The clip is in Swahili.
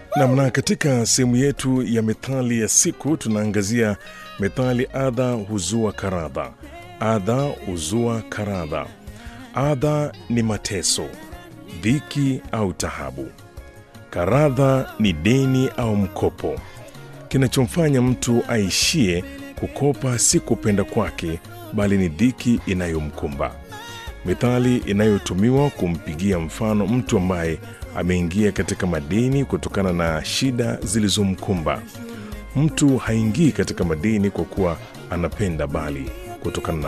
Namna katika sehemu yetu ya methali ya siku tunaangazia methali adha huzua karadha. Adha huzua karadha. Adha ni mateso, dhiki au tahabu. Karadha ni deni au mkopo. Kinachomfanya mtu aishie kukopa si kupenda kwake, bali ni dhiki inayomkumba. Methali inayotumiwa kumpigia mfano mtu ambaye ameingia katika madeni kutokana na shida zilizomkumba. Mtu haingii katika madeni kwa kuwa anapenda, bali kutokana na